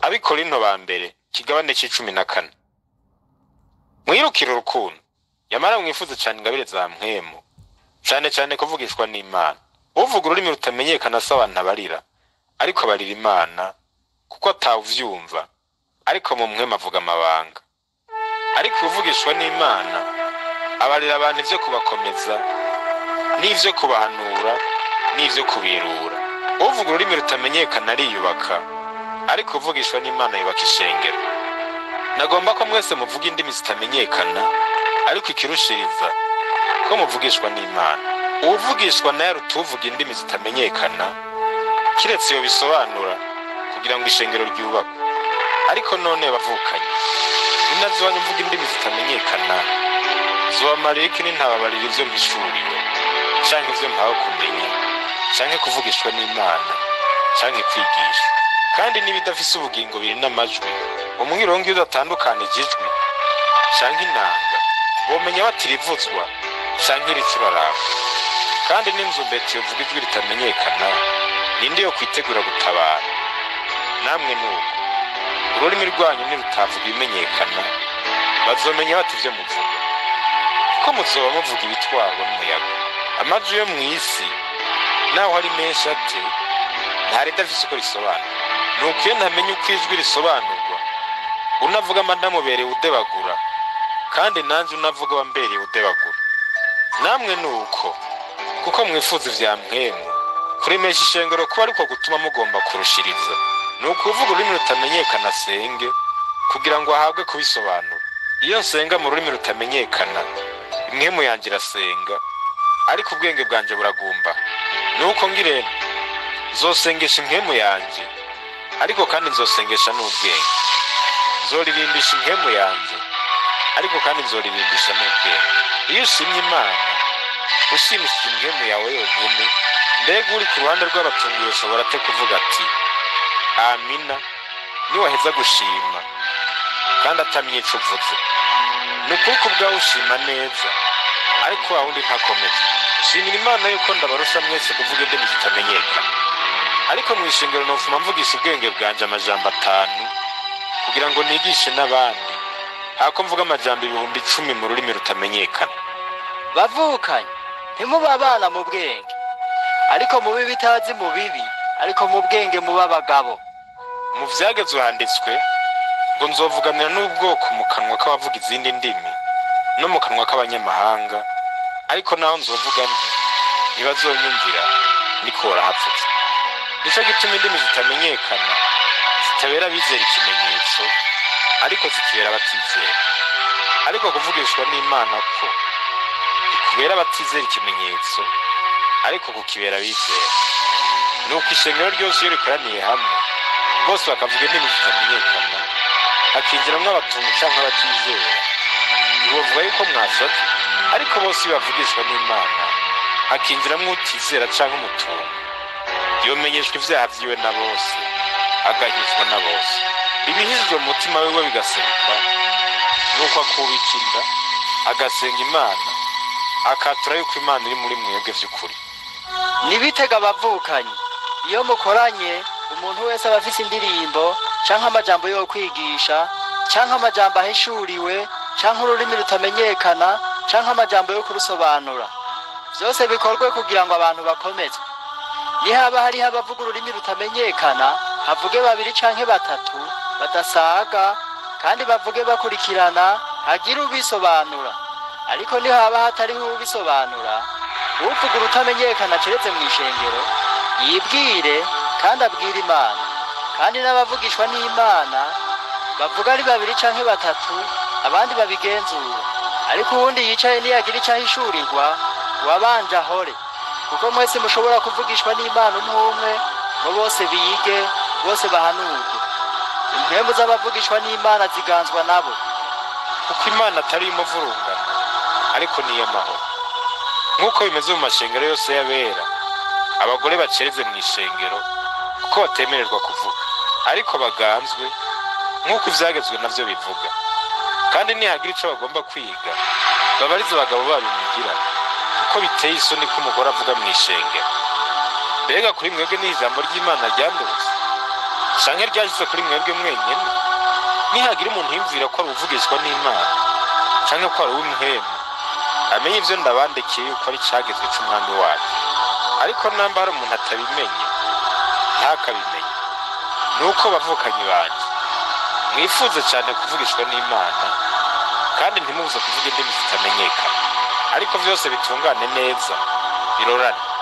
abikorinto ba mbere kigabane c'icumi na kane mwirukire urukundo yamara mwifuze cane ingabire za mpwemu cane cane kuvugishwa n'imana uvuga ururimi rutamenyekana si abantu abarira ariko abarira imana kuko atawuvyumva ariko mu mpwemu avuga amabanga ariko uvugishwa n'imana abarira abantu ivyo kubakomeza n'ivyo kubahanura n'ivyo kubirura uvuga ururimi rutamenyekana ariyubaka ariko uvugishwa n'imana yubaka ishengero nagomba ko mwese muvuga indimi zitamenyekana ariko ikirushiriza ko muvugishwa n'imana uwuvugishwa nayo aruta uvuga indimi zitamenyekana kiretse iyo bisobanura kugira ngo ishengero ryubakwe ariko none bavukanye ninaziwanyu mvuga indimi zitamenyekana zobamarira iki nintababarira ivyo mpishuriwe canke ivyo mpawe kumenya canke kuvugishwa n'imana canke kwigisha kandi n'ibidafise ubugingo biri n'amajwi umwirongo iyo udatandukanije ijwi canke inanga bomenya batirivuzwa canke iricuraranga kandi n'inzu mbeti yovuga ijwi ritamenyekana ninde yo kwitegura gutabara namwe nuko ururimi rwanyu nirutavuga ibimenyekana bazomenya bati ivyo muvuga kuko muzoba muvuga ibitwarwa n'umuyaga amajwi yo mw'isi naho ari menshi ate nta ridafise uko risobanura nuko iyo ntamenya uko ijwi risobanurwa unavuga amanamubereye udebagura kandi nanje unavuga wambereye udebagura namwe nuko kuko mwifuza ivya mpwemu kuremesha ishengero kuba ariko gutuma mugomba kurushiriza ni ukuvuga ururimi rutamenyekana asenge kugira ngo ahabwe kubisobanura iyo nsenga mu rurimi rutamenyekana impwemu yanjye irasenga ariko ubwenge bwanje buragumba nuko ngirente nzosengesha impwemu yanjye ariko kandi nzosengesha n'ubwenge nzoririmbisha impwemu yanjye ariko kandi nzoririmbisha n'ubwenge iyo ushimye imana ushimishije impwemu yawe yonyine mbega uri ku ruhande rw'abatungiye ushobora te kuvuga ati amina niwaheza gushima kandi atamye ico uvuze ni ukuri ko ubwawe ushima neza ariko wa wundi ntakomeze shimira imana yuko ndabarusha mwese kuvuga indimi zitamenyekana ariko mu ishingiro nofuma mvugisha ubwenge bwanje amajambo atanu kugira ngo nigishe n'abandi hako mvuga amajambo ibihumbi icumi mu rurimi rutamenyekana bavukanye ntimuba abana mu bwenge ariko mubi bitazi mu bibi ariko mu bwenge muba abagabo mu vyagezwe handitswe ngo nzovuganira n'ubwoko mu kanwa k'abavuga izindi ndimi no mu kanwa k'abanyamahanga ariko naho nzovuga nti ntibazonyumvira niko warahapfutse nico gituma indimi zitamenyekana zitabera abizera ikimenyetso ariko zikibera abatizera ariko kuvugishwa n'imana ko bikubera abatizera ikimenyetso ariko kukibera abizera nuko ishengero ryose iyo rikoraniye hamwe bose bakavuga indimi zitamenyekana hakinjiramwo abatuntu canke abatizera ntibovuga yuko mwasaze ariko bose iyo bavugishwa n'imana hakinjiramwo utizera canke umutuntu yomenyeshwa ivyaha vyiwe na bose agahizwa na bose ibihizwe mu mutima wiwe bigaseruka nuko akubika inda agasenga imana akatura yuko imana iri muri mwebwe vy'ukuri nibitega abavukanyi iyo mukoranye umuntu wese aba afise indirimbo canke amajambo yo kwigisha canke amajambo ahishuriwe canke ururimi rutamenyekana canke amajambo yo kurusobanura vyose bikorwe kugira ngo abantu bakomezwe nihaba hariho abavuga ururimi rutamenyekana havuge babiri canke batatu badasaga kandi bavuge bakurikirana hagire ubisobanura ariko nihaba hatariho ubisobanura uvuga urutamenyekana keretse mu ishengero yibwire kandi abwire imana kandi n'abavugishwa n'imana bavuga ari babiri canke batatu abandi babigenzura ariko uwundi yicaye niyagira icyo ahishurirwa wabanje ahore kuko mwese mushobora kuvugishwa n'imana umwe umwe ngo bose bige bose bahanurwe impwemu z'abavugishwa n'imana ziganzwa nabo kuko imana atari imuvurungano ariko ni iy'amahoro nk'uko bimeze mu mashengero yose y'abera abagore bacereze mu ishengero kuko batemererwa kuvuga ariko baganzwe nk'uko ivyagezwe navyo bivuga kandi nihagira ico bagomba kwiga babarize abagabo babimugira kuko biteye isoni ko umugore avuga mu ishengero mbega kuri mwebwe ni ijambo ry'imana ryandurutse canke ryashyize kuri mwebwe mwenyene nihagira umuntu yumvira ko ari uvugishwa n'imana canke ko ari uw'umuhemu amenye ivyo ndabandikiye yuko ari cagezwe c'umwami wacu ariko namba hari umuntu atabimenye ntakabimenye nuko bavukanyi banje mwifuze cyane kuvugishwa n'imana kandi ntimubuze kuvuga indimi zitamenyekana ariko byose bitungane neza birorane